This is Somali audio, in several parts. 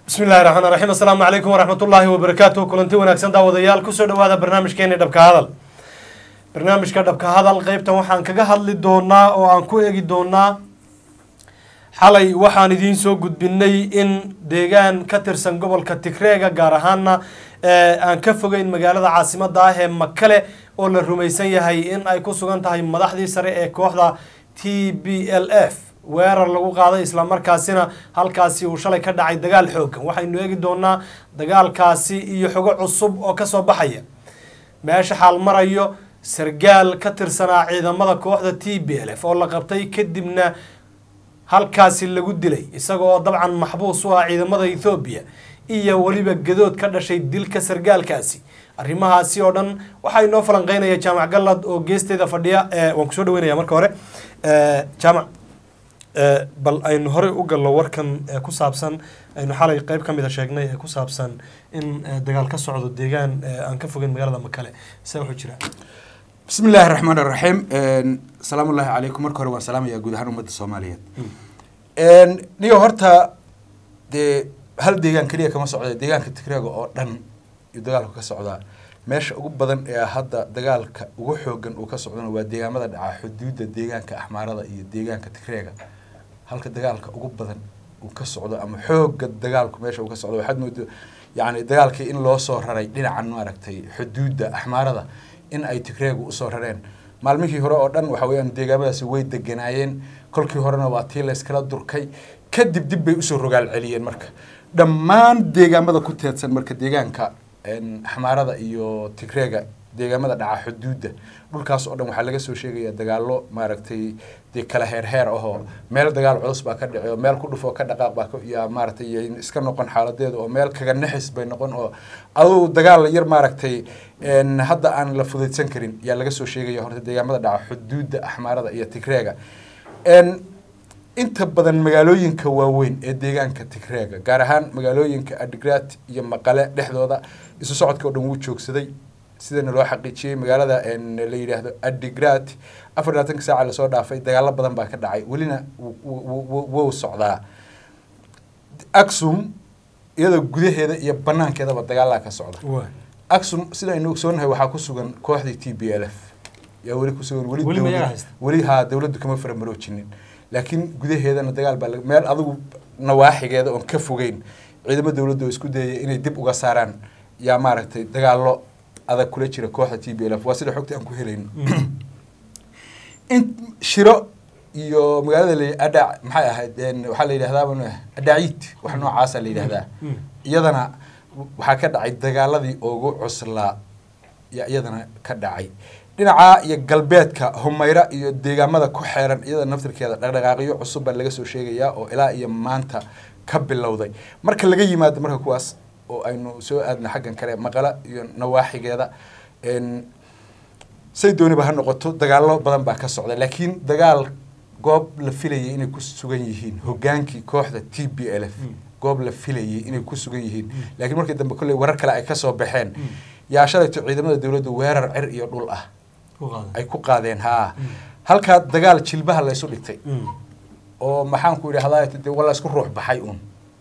bismi illahi raxmaan raxiim assalaamu calaykum waraxmat ullaahi wabarakaatuh kulanti wanaagsan daawadayaal kusoo dhawaada barnaamijkeeni dhabka hadal barnaamijka dhabka hadal qeybtan waxaan kaga hadli doonaa oo aan ku eegi doonaa xalay waxaan idiin soo gudbinay in deegaan ka tirsan gobolka tigreega gaar ahaana aan ka fogeyn magaalada caasimada ah ee makale oo la rumaysan yahay in ay ku sugan tahay madaxdii sare ee kooxda t b l f weerar lagu qaaday islamarkaasina halkaasi uu shalay ka dhacay dagaal xoogan waxaynu eegi doonaa dagaalkaasi iyo xogo cusub oo kasoo baxaya meesha xaal marayo sargaal ka tirsanaa ciidamada kooxda t b l f oo la qabtay kadibna halkaasi lagu dilay isaga oo dabcan maxbuus u ah ciidamada ethoobiya iyo weliba gadood ka dhashay dilka sargaalkaasi arrimahaasi oo dhan waxaa inoo falanqeynaya jaamac gallad oo geesteeda fadhiya waan kusoo dhaweynaya marka hore jaamac bal aynu horey u gallo warkan ku saabsan aynu xalay qeyb ka mida sheegnay ee ku saabsan in dagaal ka socdo deegaan aan ka fogeyn magaalada makale se wuxuu jiraa bismi illaahi raxmaan raxiim salaamu ullaahi calaykum marka hore waan salaamayaa guud ahaan ummadda soomaaliyeed niyo horta dee hal deegaan keliya kama socda deegaanka tigreega oo dhan iyo dagaalku ka socdaa meesha ugu badan ee hadda dagaalka ugu xoogan uu ka socdana waa deegaamada dhaca xuduudda deegaanka axmaarada iyo deegaanka tigreega halka dagaalka ugu badan uu ka socdo ama xooga dagaalku meesha uu ka socdo waxaad moodo yacni dagaalkii in loo soo raray dhinacan maaragtay xuduudda axmaarada in ay tigreegu usoo rareen maalmihii hore oo dhan waxa weeyaan deegaamadaasi way deganaayeen kolkii horena waa tii layskala durkay kadib dib bay usoo rogaal celiyeen marka dhammaan deegaamada ku teedsan marka deegaanka axmaarada iyo tigreega deegaamada dhaca xuduudda dhulkaas oo dhan waxaa laga soo sheegayaa dagaalo maaragtay dee kala heerheer ahoo meel dagaal culus baa ka dhici oo meel ku dhufoo ka dhaqaaq baa yaa maaragtay iska noqon xaaladeeda oo meel kaga naxis bay noqon oo aduu dagaal yar maaragtay hadda aan la fudaydsan karin yaa laga soo sheegaya horta deegaamada dhaca xuduudda axmaarada iyo tigreega inta badan magaalooyinka waaweyn ee deegaanka tigreega gaar ahaan magaalooyinka adigrat iyo maqale dhexdooda isu socodka o dhan wuu joogsaday sidana loo xaqiijiyey magaalada la yidhaahdo adigrat afar labaatanka saaca lasoo dhaafay dagaalo badan baa ka dhacay welina wuu socdaa axum iyadoo gudaheeda iyo banaankeedaba dagaalaa ka socda axum sida aynu ogsoonahay waxaa ku sugan kooxdii t b l f yaa weli kusugan weli weli haa dawladdu kama faramaroojinin laakiin gudaheedana dagaal baa meel adigu nawaaxigeeda oon ka fogeyn ciidamo dawladda oo isku dayaya inay dib uga saaraan yaa maaragtay dagaalo adag kula jira kooxda t b l f waa sida xogta aan ku helayno in shiro iyo magaalada la adha maxay ahayd waxaa la yidhahdaa adhaciid wax noocaasa la yidhahdaa iyadana waxaa ka dhacay dagaaladii ugu cuslaa yaa iyadana ka dhacay dhinaca iyo galbeedka humayra iyo deegaamada ku xeeran iyada naftirkeeda dhaqdhaqaaqyo cusub baa laga soo sheegayaa oo ilaa iyo maanta ka bilowday marka laga yimaado marka kuwaas oo aynu soo aadna xaggan kale maqala iyo nawaaxigeeda say dooniba ha noqoto dagaalo badan baa ka socda laakiin dagaal goob la filayay inay ku sugan yihiin hogaankii kooxda t b l f goob la filayay inay ku sugan yihiin laakiin markii dambe kolley warar kale ay kasoo baxeen yaa shalayto ciidamada dawladdu weerar cir iyo dhul ah ay ku qaadeen haa halkaa dagaal jilbaha laysu dhigtay oo maxaanku idhahdaa de waa la isku ruux baxay uun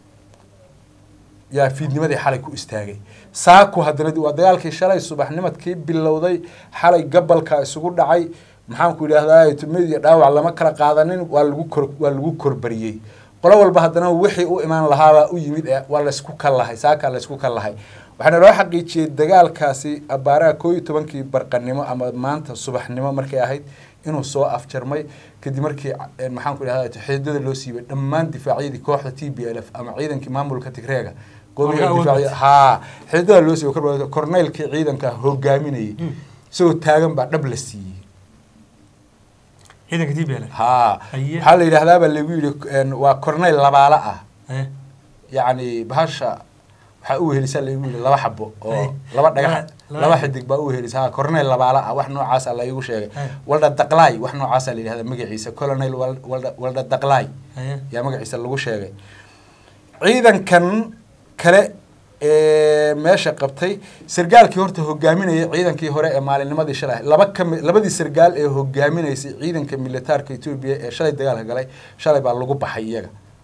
yaa fiidnimadii xalay ku istaagay saaku haddana waa dagaalkii shalay subaxnimadkii bilowday xalay gabalka isugu dhacay maxaanku idhahdaa tumid iyo dhaawac lama kala qaadanin waa lagu kor waa lagu korbariyey qolo walba haddana wixii u imaan lahaabaa u yimid waa laysku kallahay saakaa laysku kallahay waxaana loo xaqiijiyey dagaalkaasi abaaraha koo iyo tobankii barqanimo ama maanta subaxnimo markay ahayd inuu soo afjarmay kadib markii maxaanku idhahda xididada loo siibay dhammaan difaacyadii kooxda t b l f ama ciidankii maamulka tigreega haa xididada loo siibay korneylkii ciidanka hogaaminayay isagoo taagan baa dhab la siiyey ciidanka t b l haa waxaa la yidhahdaabaa lagu yidhi waa corneyl labaala ah yacni bahasha waxaa u wehelisaa lagu yidhi laba xabo oo laba dhagax laba xidig baa u wehelisa ha corneyl labaala ah wax noocaasa la igu sheegay walda daqlaay wax noocaasa la yidhahda magaciisa colonel walda walda daqlaay yaa magaciisa lagu sheegay ciidankan kale ee meesha qabtay sargaalkii horta hogaaminayay ciidankii hore ee maalinnimadii shalay laba kami labadii sargaal ee hogaaminaysay ciidanka militaarka etoobiya ee shalay dagaalka galay shalay baa lagu baxay iyaga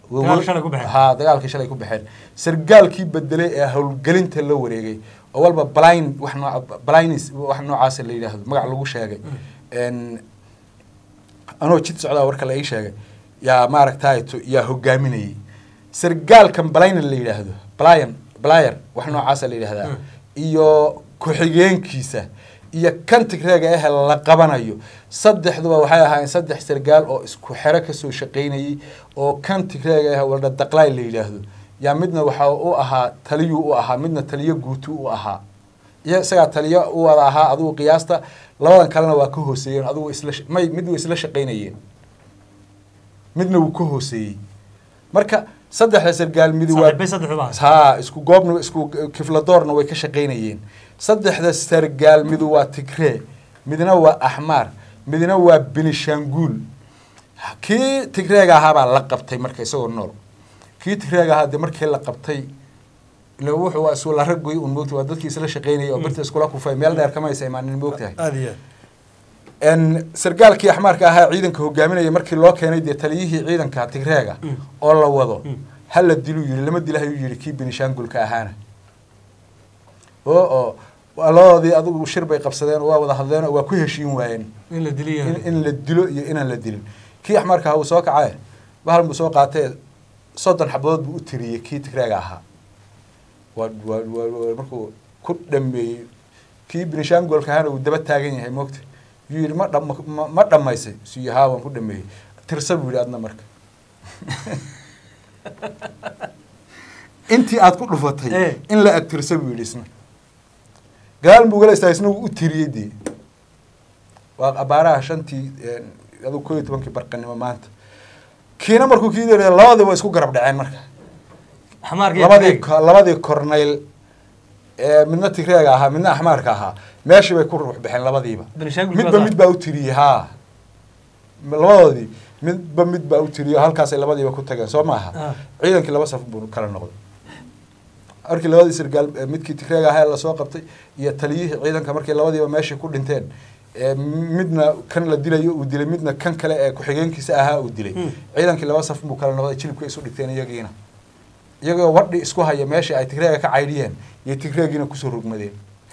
Dagaalka shalay ku baxeen. ha dagaalkii shalay ku baxeen sargaalkii bedelay ee howlgelinta la wareegay oo walba blind wax nooca blindness wax noocaas la yidhaahdo magac lagu sheegay En, anoo jid socdaa warka la ii sheegay yaa maaragtay to- yaa hogaaminayay sargaalkan blind la yidhaahdo blyan blyer wax noocaasa la yidhahdaa Mm. iyo ku-xigeenkiisa iyo kan tigreega ah la qabanayo saddexduba waxay ahaayeen saddex sargaal oo isku xero kasoo shaqaynayay oo kan tigreega ah walda daqlaay la yidhaahdo yaa midna waxa u ahaa taliyuu u ahaa midna taliyo guutu u ahaa iyo isagaa taliyo u wada ahaa adigu qiyaasta labadan kalena waa ka hooseeyeen adigu isla sh- may mid way isla shaqaynayeen midna wuu ka hooseeyey marka saddexda sargaal midi waa saaxiibay saddexdu baa ha isku goobna isku kifladoorna way ka shaqaynayeen saddexda sargaal midu waa tigree midna waa axmaar midna waa benishanguul kii tigreega ahaabaa la qabtay marka isagoo nool kii tigreega ahaa dee markii la qabtay ila wuxuu waa isu la raggoy un moogta waa dadkii isla shaqaynayay oo birta iskula kufay meel dheer kama aysa imaanin moogtahay aada iyo aad n sargaalkii axmaarka ahaa ciidanka hogaaminaya markii loo keenay dee taliyihii ciidanka tigreega Mm. oo la wado Mm. ha la diluu yidhi lama dila ayuu yidhi kii benishangulka ahaana oo oo waa labadoodii adigu shir bay qabsadeen oo waa wada hadleen oo waa ku heshiin waayeen in la diliyo in, in la dilo iyo inaan la dilin kii axmaarka ahaa uu soo kacaye bahal buu soo qaatee soddon xabadood buu u tiriyey kii tigreega ahaa waa waa waa waa markuu ku dhameeyey kii benishangolka ahaana uu daba taagan yahay moogta yuu yidhi ma dham ma- ma dhammaysay suu haa waan ku dhameeyey tirsa buu yidhi adna marka intii aad ku dhufatay Eh. in la ag tirsa buu yidhi isna gadaal buu gala istaagay isna wuu u tiriyey dee waa abaaraha shantii aduu koo iyo tobankii barqanimo maanta kiina markuu kii dheereeyay labadii way isku garab dhaceen marka xamaarka iyo labadii tigreega. ko- labadii kornayl ee midna tigreega ahaa midna axmaarka ahaa meeshii bay ku ruux baxeen labadiiba Benishangul midba kuwaas mid baa u tiriyey haa labadoodii midba mid baa u tiriyey halkaasay labadiiba ku tageen soo maaha Ah. ciidankii laba saf buu kala noqday markii labadii sargaal ee midkii tigreega ahaa lasoo qabtay iyo taliyihii ciidanka markii labadiiba meeshii ku dhinteen ee midna kan la dilayo uu dilay midna kan kale ee ku-xigeenkiisa ahaa uu dilay Hmm. ciidankii laba saf buu kala noqday jilibka isu dhigteen iyagiina iyagoo wadhi isku haya meeshii ay tigreega ka caydhiyeen iyo tigreegiina kusoo rogmadeen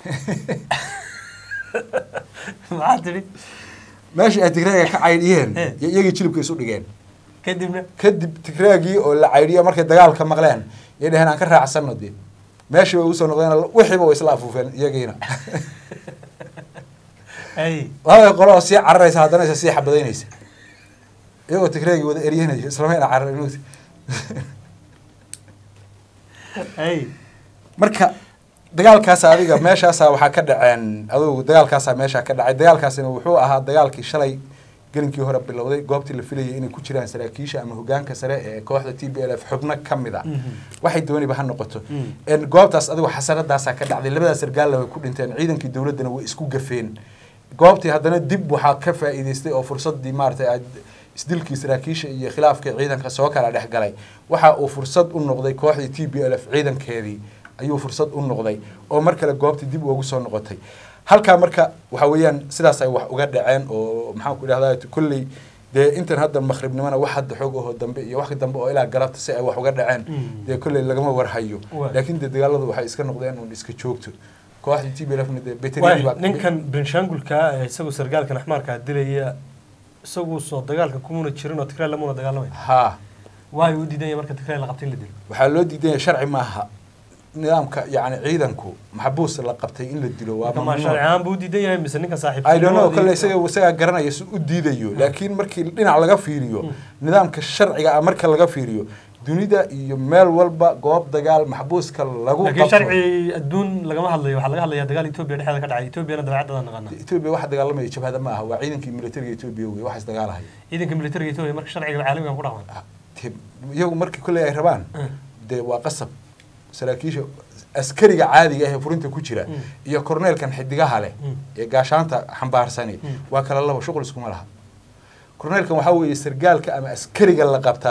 maxaa tidhi meeshii ay tigreega ka caydhiyeen Eh. iyo iyagii jilibka isu dhigeen kadibna kadib tigreegii oo la caydhiyo markay dagaalka maqleen yay dheheen aan ka raacsano dee meeshii bay usoo noqdeen wixiiba way isla afuufeen iyagiina ay labada qolo oo sii cararaysa haddana isa sii xabadaynaysa iyagoo tigreegii wada eryanaya islamayna cararin ay marka dagaalkaas adiga meeshaasa waxaa ka dhaceen adugu dagaalkaasaa meeshaa ka dhacay dagaalkaasina wuxuu ahaa dagaalkii shalay gelinkii hore bilowday goobtii la filayay inay ku jiraan saraakiisha ama hogaanka sare ee kooxda t b l f xubno ka mid a waxay dooniba ha noqoto Mm. En goobtaas adigu xasaradaasaa ka dhacday labadaas sargaalna way ku dhinteen ciidankii dowladdana way isku gafeen goobtii haddana dib waxaa ka faa'iidaystay oo fursadii maaragtay aad isdilkii saraakiisha iyo khilaafkii ciidanka soo kala dhex galay waxa uu fursad u noqday kooxdii t b l f ciidankeedii ayuu fursad u noqday oo mar kale goobtii dib ugu soo noqotay halkaa marka waxa weeyaan sidaas ay wax uga dhaceen oo maxaan ku idhahdaa kolley dee intan hadda maqribnimona wax hadda xoog ahoo dambe iyo wax dambe oo ilaa galabta si ay wax uga dhaceen Mm. dee kolley lagama warhayo Waay. laakiin dee dagaaladu waxay iska noqdeen un iska joogto kooxdii t b l fna dee waay beteriadii baa ninkan benshangulka ee isagu sargaalkan axmaarkaa dilaya isagu soo dagaalka kumuna jirin oo tigray lamuna dagaalamay haa waayo u diidanya marka tigray la qabtay in la dilo waxaa loo diidanya sharci maaha nidaamka yacni ciidanku maxbuus la qabtay in la dilo waa kama mamnuuc sharci ahaan buu u diidan yahay mise ninkan saaxiib I don't know kale isaga isagaa garanaya si u diidayo laakiin markii dhinac laga fiiriyo nidaamka sharciga ah marka laga fiiriyo dunida iyo meel walba goob dagaal maxbuuska lagu laakiin qabto sharci adduun lagama hadlayo waxaa laga hadlayaa dagaal etoobiya dhexdeeda ka dhacay etoobiyana dabeecadada naqaana etoobiya waxa dagaalamaya jabhada ma aha waa ciidankii militariga etoobiya wey waxaas dagaalahaya ciidanka militariga etoobiya marka sharciga caalamiga ku dhaqman Ah, te- iyagu markii kolley ay rabaan Mm. dee waa qasab saraakiisha askariga caadiga ah ee furinta ku jira Mm. iyo korneelkan xidigaha leh Mm. ee gaashaanta xambaarsani Mm. waa kala laba shuqul iskuma laha korneelkan waxaa weeye sargaalka ama askariga la qabtaahi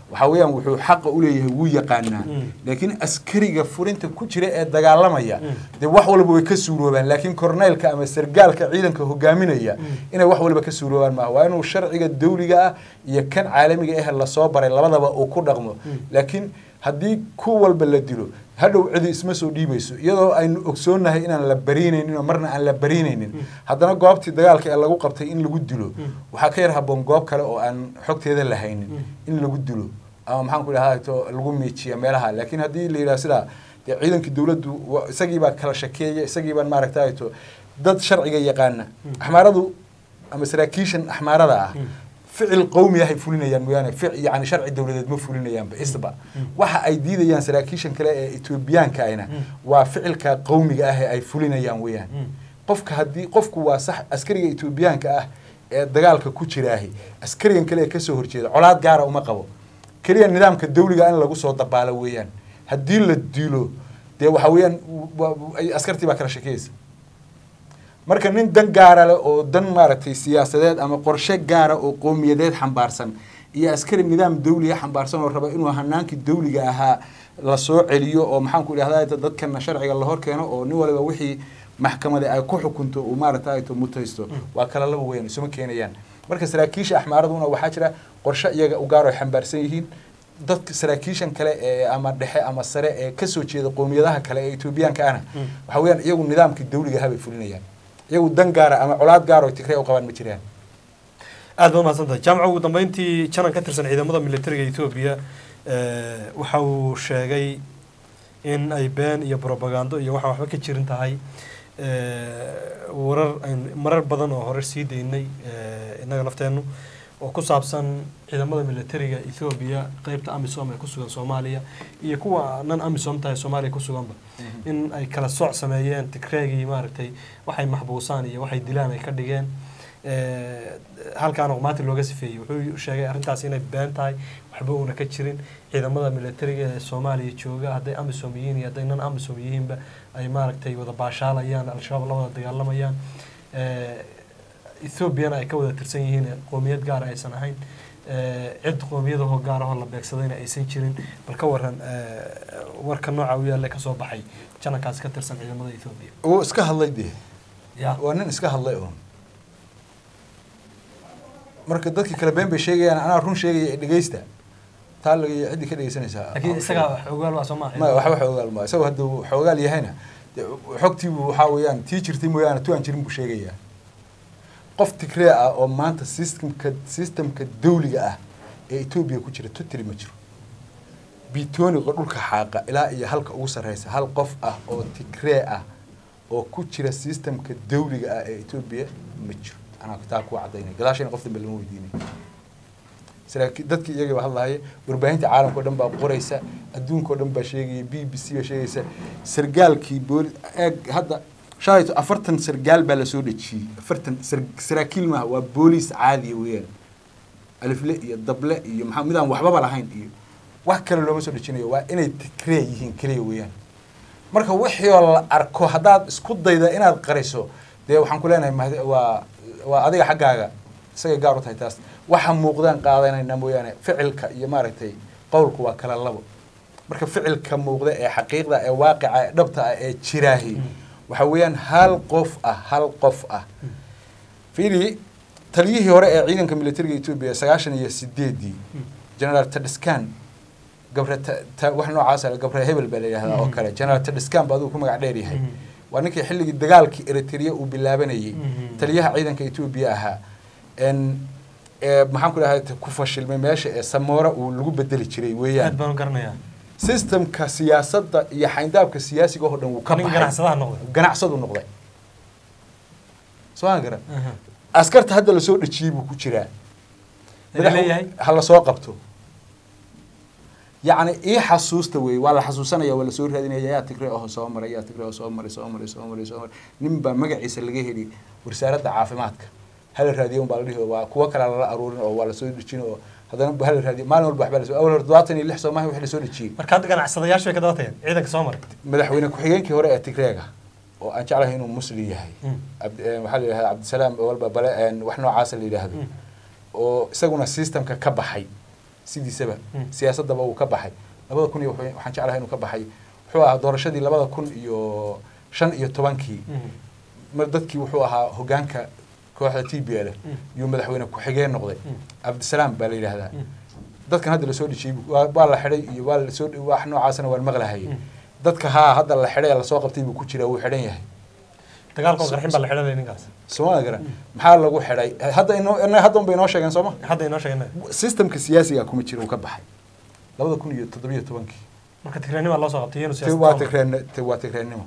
waxaa weeyaan wuxuu xaqa u leeyahay wuu yaqaanaa Mm. laakiin askariga furinta ku jira ee dagaalamaya Mm. dee wax walba way ka suuroobaan laakiin korneylka ama sargaalka ciidanka hogaaminaya inay wax walba ka suuroobaan maaha waa inuu sharciga dawliga ah iyo kan caalamiga ah lasoo baray labadaba uu ku dhaqmo laakiin haddii ku walba la dilo hadhow cidi isma soo dhiibayso iyadoo aynu ogsoonnahay inaan la bariinaynin oo marna aan la bariinaynin haddana goobtii dagaalka ee lagu qabtay in lagu dilo waxaa ka yar haboon goob kale oo aan xogteeda lahaynin in lagu dilo ama maxaan ku dhahaa to lagu miijiya meelaha laakiin haddii la yidhaha sidaa dee ciidankii dowladdu wa- isagii baa kala shakeeya isagii baan maaragtay to dad sharciga yaqaana axmaaradu ama saraakiishan axmaarada ah ficil qowmi ahay fulinayaan mooyaane fic yani sharci dowladeed ma fulinayaanba isba waxa ay diidayaan saraakiishan kale ee etoobiyaanka ahna waa ficilka qowmiga ah ee ay fulinayaan weeyaan qofka haddii qofku waa sax askariga etoobiyaanka ah ee dagaalka ku jiraahi askarigan kale ee kasoo horjeeda colaad gaara uma qabo keliya nidaamka dawliga in lagu soo dabaalo weeyaan haddii la dilo dee waxa weeyaan wa- wa- ay- askartii baa kala shakeysa marka nin dan gaara leh oo dan maaragtay siyaasadeed ama qorshe gaara oo qowmiyadeed xambaarsan iyo askari nidaam dawliga xambaarsan oo raba inuu hanaankii dawliga ahaa lasoo celiyo oo maxaan ku idhahdaa dadkana sharciga la hor keeno oo nin waliba wixii maxkamada ay ku xukunto uu maaragtay to mutaysto waa kala laba weyn isuma keenayaan marka saraakiisha axmaaraduna waxaa jira qorshe iyaga u gaar oo ay xambaarsan yihiin dadka saraakiishan kale ee ama dhexe ama sare ee kasoo jeeda qowmiyadaha kale ee etoobiyaanka ahna waxa weeyaan iyagu nidaamkii dawliga ahaa bay fulinayaan iyagu dan gaara ama colaad gaar oo tigree u qabaan ma jiraan aad baad mahadsantahay jaamaca ugu dambeyntii janan ka tirsan ciidamada militariga etoobiya eh, waxa uu sheegay in ay been iyo propagando iyo waxaan waxba ka jirin tahay eh, warar aynu marar badan oo hore sii daynay eh, innaga nafteennu oo ku saabsan ciidamada militariga etoobiya qeybta amisom ee ku sugan soomaaliya iyo kuwa nan amisom tahay soomaaliya ku suganba in ay kala sooc sameeyeen tigreegii maaragtay waxay maxbuusaan iyo waxay dilaan ay ka dhigeen Eh, halkaana qumaati looga sifeeyey wuxuu sheegay arrintaas inay been tahay waxba uuna ka jirin ciidamada militariga ee soomaaliya jooga hadday amisom yihiin iyo hadday nan amisom yihiinba ay maaragtay wada baashaalayaan al-shabaab la wada dagaalamayaan Eh, ethoobiana ay ka wada tirsan yihiin ee qoomiyad gaara aysan ahayn Eh, cid qoomiyadahoo gaarahoo la beegsadayna aysan jirin bal ka waran eh, warka nooca u yaalla kasoo baxay janankaasi ka tirsan ciidamada ethoobiya wuu iska hadlay dee ya waa nin iska hadlay un marka dadkii kale been bay sheegayaan anaa run sheegaya ee dhegeysta taa laga ciddii ka dhegeysanaysaa laakiin isagaa wax ogaal waa soo maaha ma waxba xoogaal ma isagoo hadduu xoogaal yahayna dee xogtiibu waxaa weeyaan tii jirtay mooyaane tu aan jirin buu sheegayaa qof tigree ah oo maanta systemka systemka dawliga ah ee etoobiya ku jira totally ma jiro bitoniga dhulka xaaqa ilaa iyo halka ugu sarreysa hal qof ah oo tigree ah oo ku jira systemka dawliga ah ee etoobiya ma jiro anaa taa ku cadaynay gadaashayna qof dambe lama weydiinay saraakiil dadkii iyagaba hadlahaya warbaahinta caalamka o dhan baa qoraysa adduunka o dhan baa sheegaya b b c baa sheegaysa sargaalkii booli eeg hadda shalayto afartan sargaal baa lasoo dhejiyey afartan sar- saraakiil maaha waa booliis caadiya weeyaan alifle iyo dable iyo maxaa midaan waxbaba lahayn iyo wax kale looma soo dhejinayo waa inay tigree yihiin keliya weeyaan marka wixii oo la arko haddaad isku dayda inaad qariso dee waxaan ku leenahay mahad- waa waa adiga xaggaaga isagay gaar u tahay taas waxa muuqdaan qaadanayna mooyaane ficilka iyo maaragtay qowlku waa kala labo marka ficilka muuqda ee xaqiiqda ee waaqica ee dhabta ah ee jiraahi waxa weeyaan hal qof ah hal qof ah fiiri taliyihii hore ee ciidanka militariga etoobiya sagaashan iyo sideedii generaal tadiskan gabre ta- ta- wax noocaas ah, gabre hebel baa la yidhahdaa oo kale generaal tadiskan ba adigu ku magac dheer yahay waa ninkii xilligii dagaalkii eritrea uu bilaabanayay Mhm. taliyaha ciidanka etoobiya ahaa n ee maxaan ku dhahay ku fashilmay meesha ee samoora uu lagu bedeli jiray aad weeyaan baan u garanayaa systemka siyaasadda iyo xayndaabka siyaasiga oo dhan wuu ka nin baxay ganacsadaha noqday ganacsadu noqday soo aan garan Aha. askarta hadda lasoo dhejiyey buu ku jiraa Laga leeyahay ha lasoo qabto yacni ii xasuusta wey waa la xasuusanaya waa lasoo raadinaya yaa tigre oo soo maray yaa tigre oo soo maray soo maray soo maray soo maray nin baa magaciisa laga heli wasaaradda caafimaadka hala raadiyo un baa la dhihi waa kuwo kale lala aruurin oo waa lasoo dejin oo haddana hala raadiyo maalin walba waxbaa lasoo awal hore todobaatan iyo lix soo maaha wixii lasoo dejiyey marka hadda ganacsadayaashu way ka daba tageen ciidanka soo maray madaxweyne ku-xigeenkii hore ee tigreega oo aan jeclahay inuu muslim yahay Mm. Cabd- eh, waxaa la yidhahdaa cabdisalaam walba bale eh, wax noocaasa la yidhaahdo Mm. oo isaguna systemka ka baxay sidiisaba Mm. siyaasadaba uu ka baxay labada kun iyo wuxuu- waxaan jeclahay inuu ka baxay wuxuu ahaa doorashadii labada kun iyo shan iyo tobankii mar dadkii wuxuu ahaa hogaanka kooxda t b l Mm. iyo madaxweyne ku-xigeen noqday Mm. cabdisalaam baa la yidhaahdaa Mm. dadkan hadda lasoo dhijiyey waa waa la xidhay iyo waa lasoo wax noocaasna waan maqlahayay Mm. dadka haa hadda la xidhay ee lasoo qabtay buu ku jiraa wuu xidhan yahay dagaalkoo qarxin baa la xidhanaya ninkaas sooma gara maxaa lagu xidhay hadda inoo ina- hadda un bay inoo sheegeen sooma hadda inoo sheegna systemka siyaasiga kuma jira uu ka baxay labada kun iyo toddobiyo tobankii marka tigraanimaa loo soo qabtay iyanu te waa tigreen te waa tigreennimo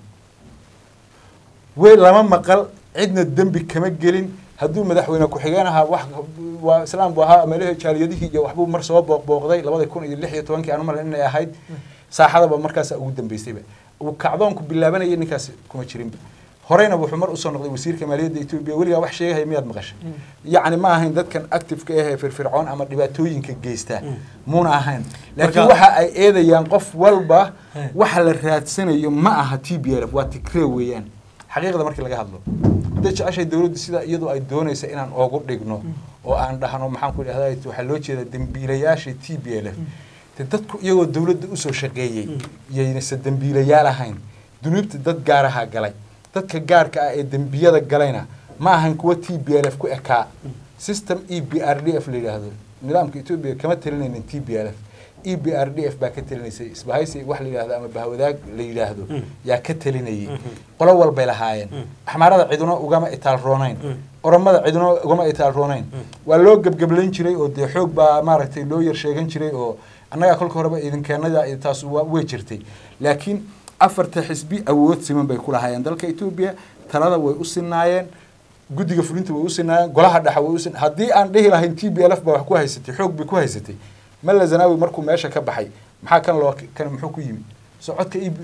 wey lama maqal cidna dembi kama gelin hadduu madaxweyne ku-xigeen ahaa wax waa islaam buu ahaa meelahii jaaliyadihii iyo waxbuu mar soo booq booqday labada kun iyo lix iyo tobankii aan umalan inay ahayd saaxadaba markaasa ugu dambeysayba uu kacdoonku bilaabanayay ninkaas kuma jirinba horeyna wuxuu mar usoo noqday wasiirka maaliyadda etoobiya weligaa wax sheegahaya miyaad maqashay yacni ma ahayn dadkan activeka ah ee firfircoon ama dhibaatooyinka geysta Mm. muuna ahayn laakiin Marka- waxa ay eedayaan qof walba Eh. waxa la raadsanayo ma aha t b l f waa tigree weeyaan xaqiiqda markii laga hadlo hadday jeceshay dowladdu sida iyadu ay doonaysa inaan oogu dhigno oo aan dhahno maxaan ku idhahdaa waxaa loo jeeda dembiilayaasha t b l f de dadku iyagoo dowladda usoo shaqeeyey yaynase dembiilayaal ahayn dunuubta dad gaaraha galay dadka gaarka ah ee dembiyada galayna ma ahan kuwa t b l f ku ekaa system e b r d f la yidhaahdo nidaamka etoobiya kama talinaynin t b l f e b r d f baa ka talinaysay isbahaysi wax la yidhahdo ama bahwadaag la yidhaahdo Mm. yaa ka talinayay Mhm. qolo walbay lahaayeen Mm. axmaarada ciduna ugama itaal roonayn Mm. oromada ciduna ugama itaal roonayn Mm. waa loo gebgeblayn jiray oo dee xoog baa maaragtay loo yar sheegan jiray oo annagaa kolka horeba idinkeenada taas waa way jirtay laakiin afarta xisbi awood siman bay ku lahaayeen dalka etoobiya talada way u sinaayeen guddiga fulinta way u sinaayeen golaha dhexa way u sin haddii aan dhihi lahayn t b l f baa wax ku haysatay xoog bay ku haysatay malla zanaawi markuu meesha ka baxay maxaa kan loo kan muxuu ku yimi soo codka ib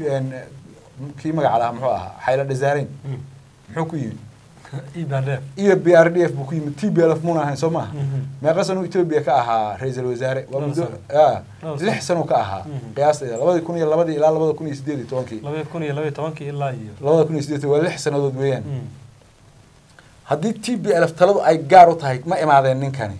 kii magaca lahaa muxuu ahaa xayla dhasaareyn muxuu ku yimi ibadef iyo b r d f buu ku yimid t b l f muuna ahayn soo maaha Mhm. meeqa sano etoobiya ka ahaa ra-iisul wasaare waa Laba muddo sano. ah, Laba sano. lix sano ka ahaa Mhm. qiyaasteeda labadii kun iyo labadii ilaa labada kun iyo sideed iyo tobankii labada kun iyo labaiyo tobankii ilaa iyo labada kun iyo sideed waa lix sanadood weeyaan Mm. haddii t b l f taladu ay gaar u tahay ma imaadeen ninkani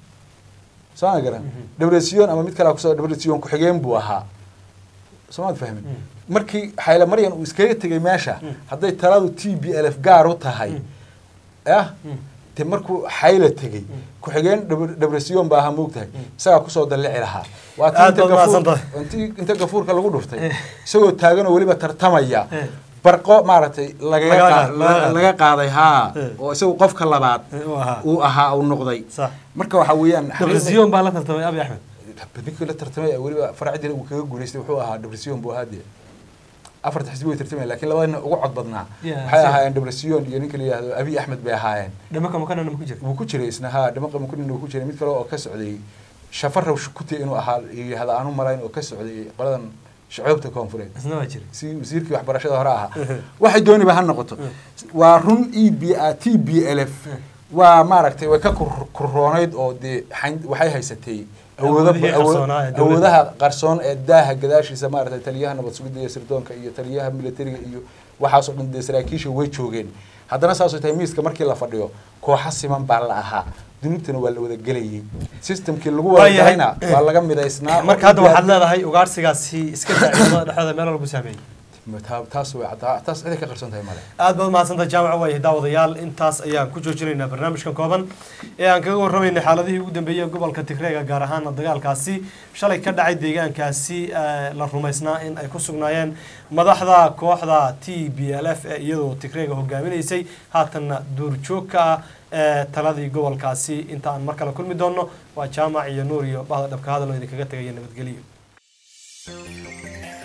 soo ma garan Mhm. debresion ama mid kale kusoo debresion ku-xigeen buu ahaa soo maad fahmin Mm. markii xayle maryan uu iskaga tegay meesha Mm. hadday taladu t b l f gaar u tahay Mm. ah Mm. de markuu xayla tegey Mm. ku-xigeen dhab- debresion baa ahaa moogtahay Mm. isagaa kusoo dallici lahaa waa tii Aad inta baad gafuur- mahadsantahay. intii- inta gafuurka lagu dhuftay Eh. isagoo taaganoo weliba tartamaya Eh. barqo maaragtay lagaga Laga- qaa- laga- laga qaaday haa Eh. oo isagu qofka labaad Eh, uu ahaa. uu ahaa uu noqday sax marka waxaa weeyaan debresiyon baa la tartamay abi axmed ninkii la tartamay weliba faracdina uu kaga guuleystay wuxuu ahaa debresiyon buu ahaa dee afarta xisbi way tartamay laakiin labadina ugu cod badnaa Yeah, waxay sure. ahaayeen debresiyon iyo ninka la yidhahdo abiy axmed bay ahaayeen dhimaka mukanana ma ku jirta wuu ku jiray isna haa dhamaqa mukunin uu ku jiray mid kale oo ka socday shafaraw shukuti inuu ahaa yidhahda aanu malayn oo ka socday qoladan shacoobta koonfureed isna waa jiray si wasiirkii waxbarashada hore ahaa waxay dooniba ha noqoto waa run e b t b l f waa maaragtay way ka kur- kurroonayd oo dee xayn- waxay haysatay awoodo Awoodihii awood- qarsoonaa ee dowladda. awoodaha qarsoon ee daaha gadaashiisa maaragtay taliyaha nabad sugidda iyo sirdoonka iyo taliyaha militariga iyo waxaasoo dhan dee saraakiisha way joogeen haddana saasoo tahay miiska markii la fadhiyo kooxa siman baa la ahaa dunuubtana waa la wada gelayay systemkii lagu wada Waayahay. galayna waa laga midaysnaa marka hadda waxaad leedahay ugaarsigaasi iska daa ciidamada dhexdooda meel walba saameeyey Ta- taas way caddaa- taas ciday ka qarsoon tahay male aad baad mahadsantahay jaamaca waayahay daawadayaal intaas ayaan ku joojinaynaa barnaamijkan kooban ee aan kaga warramaynay xaaladihii ugu dambeeyey ee gobolka tigreega gaar ahaana dagaalkaasi shalay ka dhacay deegaankaasi eh, la rumaysnaa in ay ku sugnaayeen madaxda kooxda t b l f ee iyadoo tigreega hogaaminaysay haatanna duurjoog ka ah ee taladii gobolkaasi inta aan mar kale kulmi doonno waa jaamac iyo nuur iyo bahda dhabka hadal oo idinkaga tegaya nabadgelyo